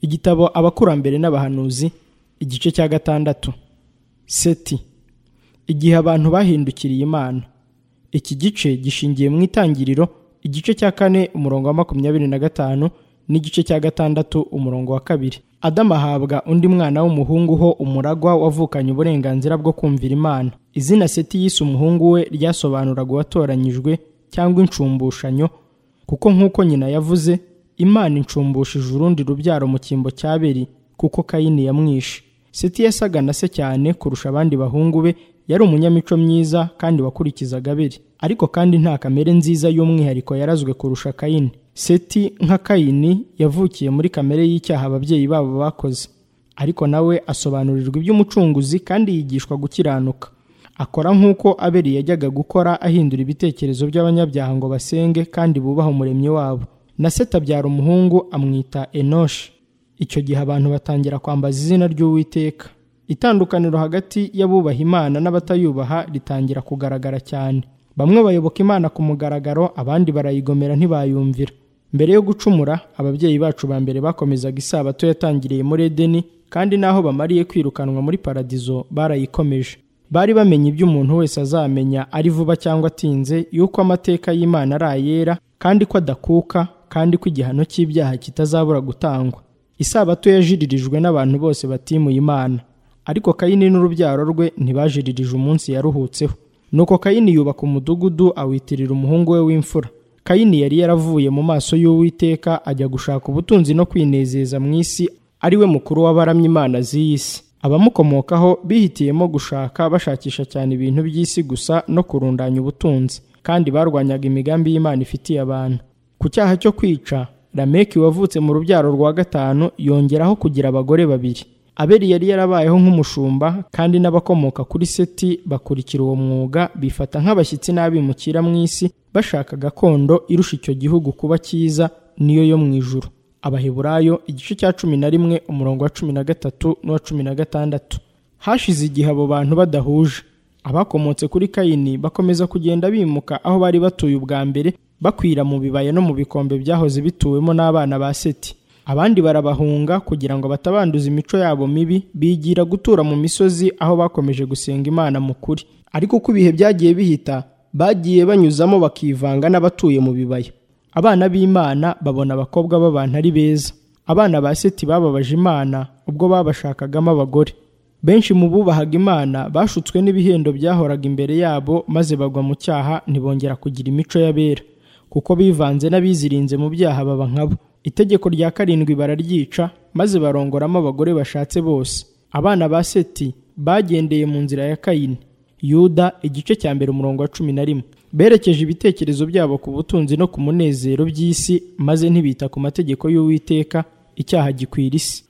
igitabo abakurambere n'abahanuzi igice cya gatandatu seti igihe abantu bahindukiriye imana iki gice gishingiye mu itangiriro igice cya kane umurongo wa makumyabiri na gatanu n'igice cya gatandatu umurongo wa kabiri adamu ahabwa undi mwana w'umuhungu ho umuragwa wavukanye uburenganzira bwo kumvira imana izina seti yise umuhungu we ryasobanuraga uwatoranyijwe cyangwa inshumbushanyo kuko nk'uko nyina yavuze imana inshumbusha urundi rubyaro mu cyimbo cya beri kuko kayini yamwishe seti yasaga na se cyane kurusha abandi bahungu be yari umunyamico myiza kandi wakurikizaga abiri ariko kandi nta kamere nziza y'umwihariko yarazwe kurusha kayini seti nka kayini yavukiye muri kamere y'icyaha ababyeyi babo bakoze ariko nawe asobanurirwa iby'umucunguzi kandi yigishwa gukiranuka akora nk'uko aberi yajyaga gukora ahindura ibitekerezo by'abanyabyaha ngo basenge kandi bubaha umuremyi wabo na seti abyara umuhungu amwita enoshi icyo gihe abantu batangira kwambaza izina ry'uwiteka itandukaniro hagati y'abubaha imana n'abatayubaha ritangira kugaragara cyane bamwe bayoboka imana ku mugaragaro abandi barayigomera ntibayumvira mbere yo gucumura ababyeyi bacu ba mbere bakomezaga isabato yatangiriye muri edeni kandi n'aho bamariye kwirukanwa muri paradizo barayikomeje bari bamenye ibyo umuntu wese azamenya ari vuba cyangwa atinze yuko amateka y'imana ari ayera kandi ko adakuka kandi ko igihano cy'ibyaha kitazabura gutangwa isabato yajiririjwe n'abantu bose batimuye imana ariko kayini n'urubyaro rwe ntibajiririje umunsi yaruhutseho nuko kayini yubaka umudugudu awitirira umuhungu we w'imfura kayini yari yaravuye mu maso y'uwiteka ajya gushaka ubutunzi no kwinezeza mu isi ari we mukuru w'abaramya imana z'iyi si abamukomokaho bihitiyemo gushaka bashakisha cyane ibintu by'isi gusa no kurundanya ubutunzi kandi barwanyaga imigambi y'imana ifitiye abantu ku cyaha cyo kwica lameki wavutse mu rubyaro rwa gatanu yongeraho kugira abagore babiri aberi yari yarabayeho nk'umushumba kandi n'abakomoka kuri seti bakurikira uwo mwuga bifata nk'abashyitsi n'abimukira mu isi bashaka gakondo irusha icyo gihugu kuba cyiza niyo yo mu ijuru abaheburayo igice cya cumi na rimwe umurongo wa cumi na gatatu n'uwa cumi na gatandatu hashize igihe abo bantu badahuje abakomotse kuri kayini bakomeza kugenda bimuka aho bari batuye ubwa mbere bakwira mu bibaya no mu bikombe byahoze bituwemo n'abana ba seti abandi barabahunga kugira ngo batabanduza imico yabo mibi bigira gutura mu misozi aho bakomeje gusenga imana mu kuri ariko uko ibihe byagiye bihita bagiye banyuzamo bakivanga n'abatuye mu bibaya abana b'imana babona abakobwa b'abantu ari beza abana ba seti bababaje imana ubwo babashakagamo abagore benshi mu bubahaga imana bashutswe n'ibihendo byahoraga imbere yabo maze bagwa mu cyaha ntibongera kugira imico y'abera kuko bivanze n'abizirinze mu byaha baba nkabo itegeko rya karindwi bararyica maze barongoramo abagore bashatse bose abana ba seti bagendeye mu nzira ya kayini yuda igice cya mbere umurongo wa cumi na rimwe berekeje ibitekerezo byabo ku butunzi no ku munezero by'isi maze ntibita ku mategeko y'uwiteka icyaha gikwira isi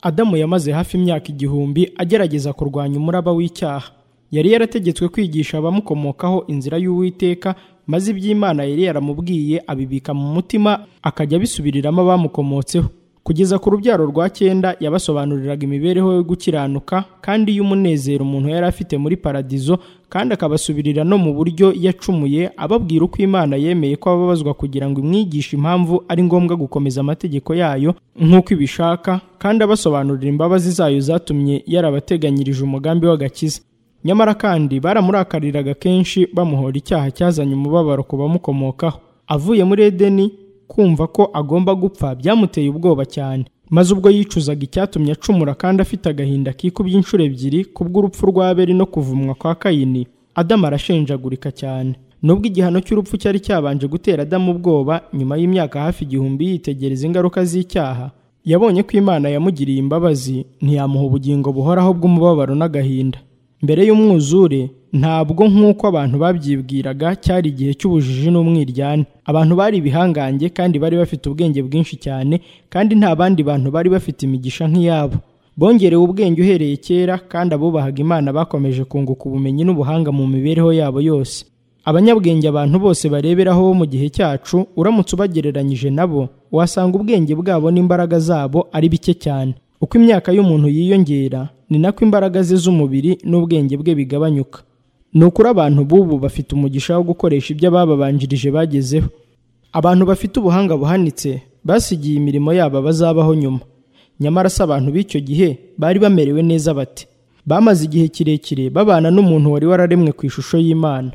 adamu yamaze hafi imyaka igihumbi agerageza kurwanya umuraba w'icyaha yari yarategetswe kwigisha abamukomokaho inzira y'uwiteka maze iby'imana yari yaramubwiye abibika mu mutima akajya abisubiriramo abamukomotseho kugeza ku rubyaro rwa cyenda yabasobanuriraga imibereho yo gukiranuka kandi y'umunezero umuntu yari afite muri paradizo kandi akabasubirira no mu buryo yacumuye ababwira uko imana yemeye ko ababazwa kugira ngo imwigishe impamvu ari ngombwa gukomeza amategeko yayo nk'uko ibishaka kandi abasobanurira imbabazi zayo zatumye yarabateganyirije umugambi w'agakiza nyamara kandi baramurakariraga kenshi bamuhora icyaha cyazanye umubabaro ku bamukomokaho avuye muri edeni kumva ko agomba gupfa byamuteye ubwoba cyane maze ubwo yicuzaga icyatumye acumura kandi afite agahinda kikubye inshuro ebyiri kubw'urupfu rwa beri no kuvumwa kwa kayini adamu arashenjagurika cyane nubwo igihano cy'urupfu cyari cyabanje gutera adamu ubwoba nyuma y'imyaka hafi igihumbi yitegereza ingaruka z'icyaha yabonye ko imana yamugiriye imbabazi ntiyamuha ubugingo buhoraho bw'umubabaro n'agahinda mbere y'umwuzure ntabwo nk'uko abantu babyibwiraga cyari igihe cy'ubujiji n'umwiryane abantu bari ibihangange kandi bari bafite ubwenge bwinshi cyane kandi nta bandi bantu bari bafite imigisha nk'iyabo bongerewe ubwenge uhereye kera kandi abubahaga imana bakomeje kunguka ubumenyi n'ubuhanga mu mibereho yabo yose abanyabwenge abantu bose bareberaho bo mu gihe cyacu uramutse ubagereranyije nabo wasanga ubwenge bwabo n'imbaraga zabo ari bike cyane uko imyaka y'umuntu yiyongera ni nako imbaraga ze z'umubiri n'ubwenge bwe bigabanyuka ni ukuri abantu b'ubu bafite umugisha wo gukoresha ibyo abababanjirije bagezeho abantu bafite ubuhanga buhanitse basigiye imirimo yabo bazabaho nyuma nyamara se abantu b'icyo gihe bari bamerewe neza bati bamaze igihe kirekire babana n'umuntu wari wararemwe ku ishusho y'imana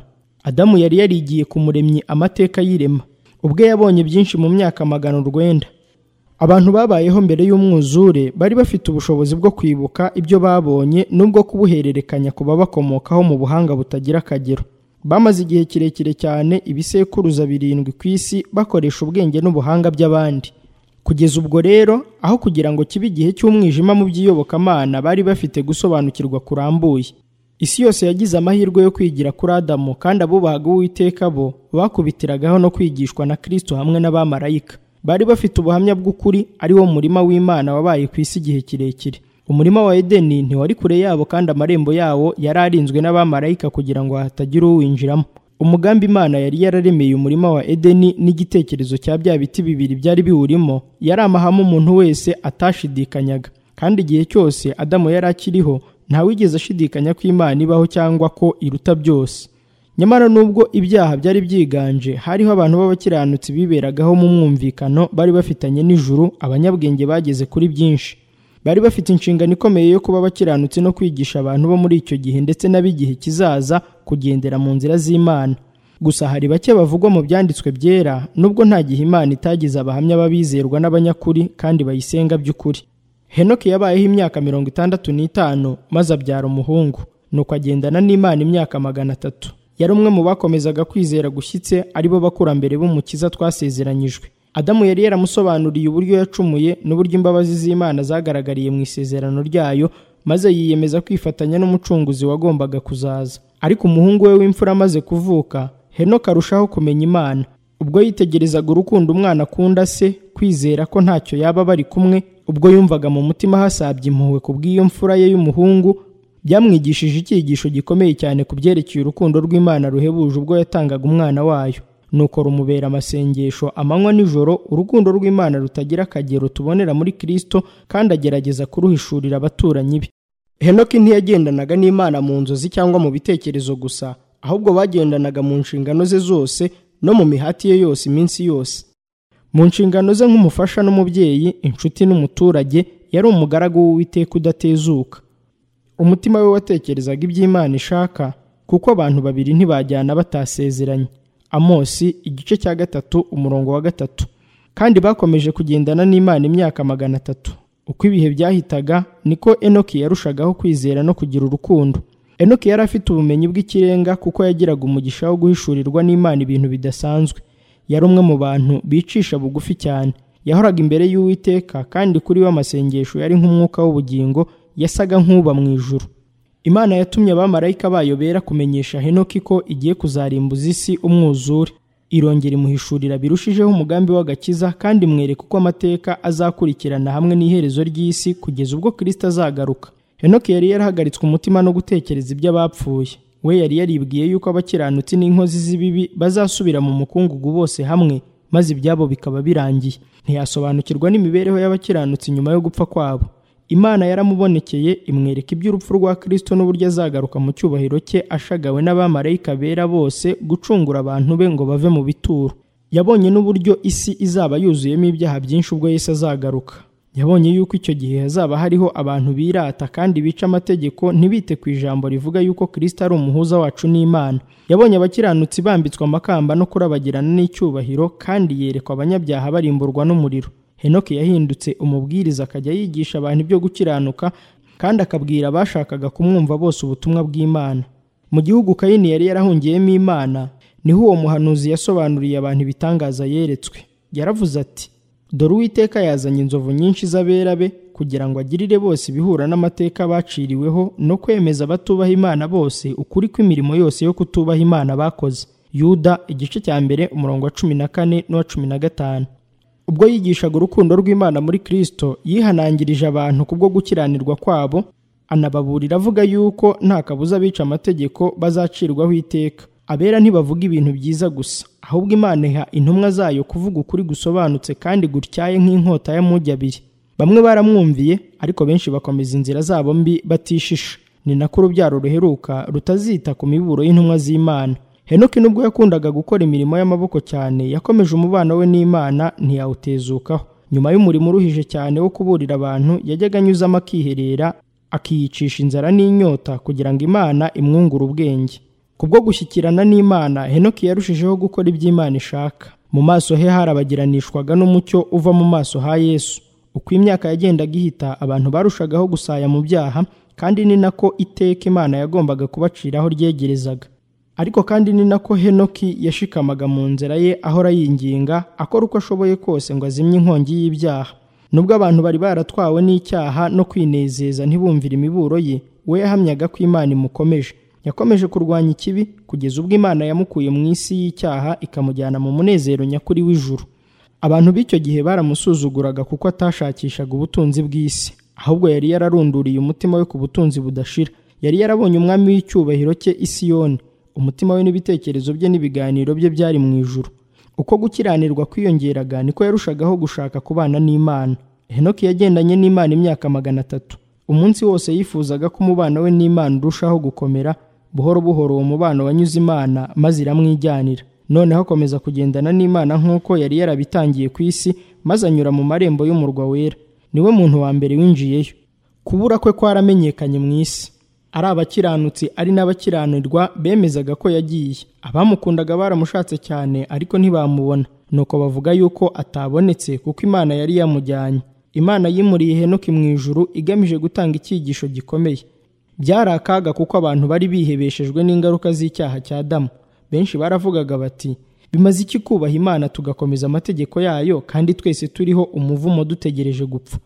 adamu yari yarigiye ku muremyi amateka y'irema ubwe yabonye byinshi mu myaka magana urwenda abantu babayeho mbere y'umwuzure bari bafite ubushobozi bwo kwibuka ibyo babonye n'ubwo kubuhererekanya ku babakomokaho mu buhanga butagira akagero bamaze igihe kirekire cyane ibisekuruza birindwi ku isi bakoresha ubwenge n'ubuhanga by'abandi kugeza ubwo rero aho kugira ngo kibe igihe cy'umwijima mu by'iyobokamana bari bafite gusobanukirwa kurambuye isi yose yagize amahirwe yo kwigira kuri adamu kandi abubahaga uwiteka bo bakubitiragaho no kwigishwa na kristo hamwe n'abamarayika bari bafite ubuhamya bw'ukuri ari wo murima w'imana wabaye ku isi igihe kirekire umurima wa edeni ntiwari kure yabo kandi amarembo yawo yari arinzwe n'abamarayika kugira ngo hatagira uwinjiramo umugambi imana yari yararemeye umurima wa edeni n'igitekerezo cya bya biti bibiri byari biwurimo yari amahame umuntu wese atashidikanyaga kandi igihe cyose adamu yari akiriho ntawigeze ashidikanya ko imana ibaho cyangwa ko iruta byose nyamara nubwo ibyaha byari byiganje hariho abantu b'abakiranutsi biberagaho mu mwumvikano bari bafitanye n'ijuru abanyabwenge bageze kuri byinshi bari bafite inshingano ikomeye yo kuba abakiranutsi no kwigisha abantu bo muri icyo gihe ndetse n'ab'igihe kizaza kugendera mu nzira z'imana gusa hari bake bavugwa mu byanditswe byera nubwo nta gihe imana itagize abahamya b'abizerwa n'abanyakuri kandi bayisenga by'ukuri henoki yabayeho imyaka mirongo itandatu n'itanu maze abyara umuhungu nuko agendana n'imana imyaka magana atatu yari umwe mu bakomezaga kwizera gushyitse aribo bakurambere b'umukiza twasezeranyijwe adamu yari yaramusobanuriye uburyo yacumuye n'uburyo imbabazi z'imana zagaragariye mu isezerano ryayo maze yiyemeza kwifatanya n'umucunguzi wagombaga kuzaza ariko umuhungu we w'imfura amaze kuvuka henoka arushaho kumenya imana ubwo yitegerezaga urukundo umwana akunda se kwizera ko ntacyo yaba bari kumwe ubwo yumvaga mu mutima hasabye impuhwe ku bw'iyo mfura ye y'umuhungu byamwigishije icyigisho gikomeye cyane ku byerekeye urukundo rw'imana ruhebuje ubwo yatangaga umwana wayo nuko rumubera amasengesho amanywa nijoro urukundo rw'imana rutagira akagero tubonera muri kirisito kandi agerageza kuruhishurira abaturanyi be henoki ntiyagendanaga n'imana mu nzozi cyangwa mu bitekerezo gusa ahubwo bagendanaga mu nshingano ze zose no mu mihati ye yose iminsi yose mu nshingano ze nk'umufasha n'umubyeyi inshuti n'umuturage yari umugaragu w'uwiteka udatezuka umutima we watekerezaga iby'imana ishaka kuko abantu babiri ntibajyana batasezeranye amosi igice cya gatatu umurongo wa gatatu kandi bakomeje kugendana n'imana imyaka magana atatu uko ibihe byahitaga niko enoki yarushagaho kwizera no kugira urukundo enoki yari afite ubumenyi bw'ikirenga kuko yagiraga umugisha wo guhishurirwa n'imana ibintu bidasanzwe yari umwe mu bantu bicisha bugufi cyane yahoraga imbere y'uwiteka kandi kuri we amasengesho yari nk'umwuka w'ubugingo yasaga nk'uba mu ijuru imana yatumye abamarayika bayo bera kumenyesha henoki ko igiye kuzarimbuza isi umwuzure irongera imuhishurira birushijeho umugambi w'agakiza kandi imwereka uko amateka azakurikirana hamwe n'iherezo ry'isi kugeza ubwo kirisita azagaruka henoki yari yarahagaritswe umutima no gutekereza iby'abapfuye we yari yaribwiye yuko abakiranutsi n'inkozi z'ibibi bazasubira mu mukungugu bose hamwe maze ibyabo bikaba birangiye ntiyasobanukirwa n'imibereho y'abakiranutsi nyuma yo gupfa kwabo imana yaramubonekeye imwereka iby'urupfu rwa kirisito n'uburyo azagaruka mu cyubahiro cye ashagawe n'abamarayika bera bose gucungura abantu be ngo bave mu bituro yabonye n'uburyo isi izaba yuzuyemo ibyaha byinshi ubwo yesu azagaruka yabonye yuko icyo gihe hazaba hariho abantu birata kandi bica amategeko ntibite ku ijambo rivuga yuko kirisito ari umuhuza wacu n'imana yabonye abakiranutsi bambitswe amakamba no kurabagirana n'icyubahiro kandi yerekwa abanyabyaha barimburwa n'umuriro henoki yahindutse umubwiriza akajya yigisha abantu ibyo gukiranuka kandi akabwira abashakaga kumwumva bose ubutumwa bw'imana mu gihugu kayini yari yarahungiyemo imana niho uwo muhanuzi yasobanuriye abantu ibitangaza yeretswe yaravuze ati dore uwiteka yazanye inzovu nyinshi z'abera be kugira ngo agirire bose ibihura n'amateka baciriweho no kwemeza abatubaha imana bose ukuri kw'imirimo yose yo kutubaha imana bakoze yuda igice cya mbere umurongo wa cumi na kane n'uwa cumi na gatanu ubwo yigishaga urukundo rw'imana muri kirisito yihanangirije abantu kubwo gukiranirwa kwabo anababurira avuga yuko nta kabuza abica amategeko bazacirwaho iteka abera ntibavuga ibintu byiza gusa ahubwo imana iha intumwa zayo kuvuga ukuri gusobanutse kandi gutyaye nk'inkota y'amujyi abiri bamwe baramwumviye ariko benshi bakomeza inzira zabo mbi batishisha ni nako urubyaro ruheruka rutazita ku miburo y'intumwa z'imana henoki nubwo yakundaga gukora imirimo y'amaboko cyane yakomeje umubano we n'imana ntiyawutezukaho nyuma y'umurimo uruhije cyane wo kuburira abantu yajyaga anyuzamo akiherera akiyicisha inzara n'inyota kugira ngo imana imwungure ubwenge kubwo gushyikirana n'imana henoki yarushijeho gukora ibyo imana ishaka mu maso he harabagiranishwaga n'umucyo uva mu maso ha yesu uko imyaka yagendaga ihita abantu barushagaho gusaya mu byaha kandi ni nako iteka imana yagombaga kubaciraho ryegerezaga ariko kandi ni nako henoki yashikamaga mu nzira ye ahora yinginga akora uko ashoboye kose ngo azimye inkongi y'ibyaha nubwo abantu bari baratwawe n'icyaha no kwinezeza ntibumvire imiburo ye we yahamyaga ko imana imukomeje yakomeje kurwanya ikibi kugeza ubwo imana yamukuye mu isi y'icyaha ikamujyana mu munezero nyakuri w'ijuru abantu b'icyo gihe baramusuzuguraga kuko atashakishaga ubutunzi bw'isi ahubwo yari yararunduriye umutima we ku butunzi budashira yari yarabonye umwami w'icyubahiro cye isiyoni umutima we n'ibitekerezo bye n'ibiganiro bye byari mu ijuru uko gukiranirwa kwiyongeraga niko yarushagaho gushaka kubana n'imana henoki yagendanye n'imana imyaka magana atatu umunsi wose yifuzaga ko umubano we n'imana urushaho gukomera buhoro buhoro uwo mubano wanyuze imana maze iramwijyanira noneho akomeza kugendana n'imana nk'uko yari yarabitangiye ku isi maze anyura mu marembo y'umurwa wera niwe muntu wa mbere winjiyeyo kubura kwe kwaramenyekanye mu isi ari abakiranutsi ari n'abakiranirwa bemezaga ko yagiye abamukundaga baramushatse cyane ariko ntibamubona nuko bavuga yuko atabonetse kuko imana yari yamujyanye imana yimuriye henoki mu ijuru igamije gutanga icyigisho gikomeye byari akaga kuko abantu bari bihebeshejwe n'ingaruka z'icyaha cya damu benshi baravugaga bati bimaze iki kubaha imana tugakomeza amategeko yayo kandi twese turiho umuvumo dutegereje gupfa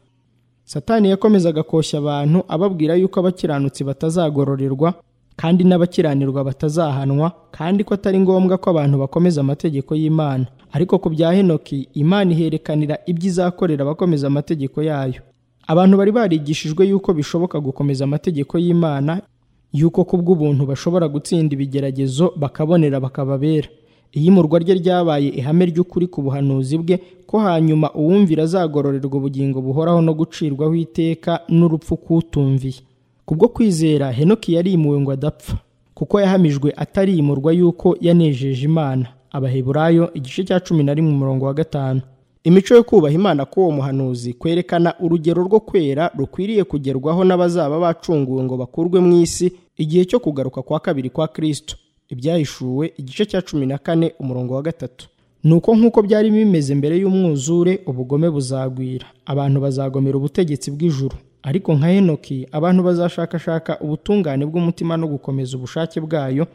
satani yakomezaga koshya abantu ababwira yuko abakiranutsi batazagororerwa kandi n'abakiranirwa batazahanwa kandi ko atari ngombwa ko abantu bakomeza amategeko y'imana ariko ku bya henoki imana iherekanira ibyo izakorera abakomeza amategeko yayo abantu bari barigishijwe yuko bishoboka gukomeza amategeko y'imana yuko kubw'ubuntu bashobora gutsinda ibigeragezo bakabonera bakababera iyimurwa rye ryabaye ihame ry'ukuri ku buhanuzi bwe ko hanyuma uwumvira azagororerwa ubugingo buhoraho no gucirwaho iteka n'urupfu kutumviye kubwo kwizera henoki yarimuwe ngo adapfa kuko yahamijwe atarimurwa yuko yanejeje imana abaheburayo igice cya cumi na rimwe umurongo wa gatanu imico yo kubaha imana k'uwo muhanuzi kwerekana urugero rwo kwera rukwiriye kugerwaho n'abazaba bacunguwe ngo bakurwe mu isi igihe cyo kugaruka kwa kabiri kwa kristo ibyahishuwe igice cya cumi na kane umurongo wa gatatu nuko nk'uko byari bimeze mbere y'umwuzure ubugome buzagwira abantu bazagomera ubutegetsi bw'ijuru ariko nka henoki abantu bazashakashaka ubutungane bw'umutima no gukomeza ubushake bwayo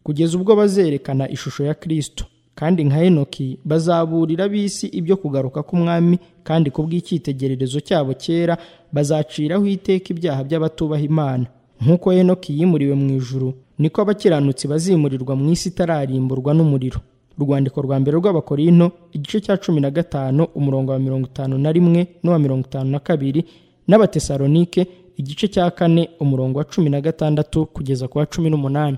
kugeza ubwo bazerekana ishusho ya kristo kandi nka henoki bazaburira ab'isi ibyo kugaruka k'umwami kandi kubw'icyitegererezo cyabo cyera bazaciraho iteka ibyaha by'abatubaha imana nk'uko henoki yimuriwe mu ijuru niko abakiranutsi bazimurirwa mu isi itararimburwa n'umuriro urwandiko rwa mbere rw'abakorino igice cya cumi na gatanu umurongo wa mirongo itanu na rimwe n'uwa mirongo itanu na kabiri n'abatesalonike igice cya kane umurongo wa cumi na gatandatu kugeza ku wa cumi n'umunani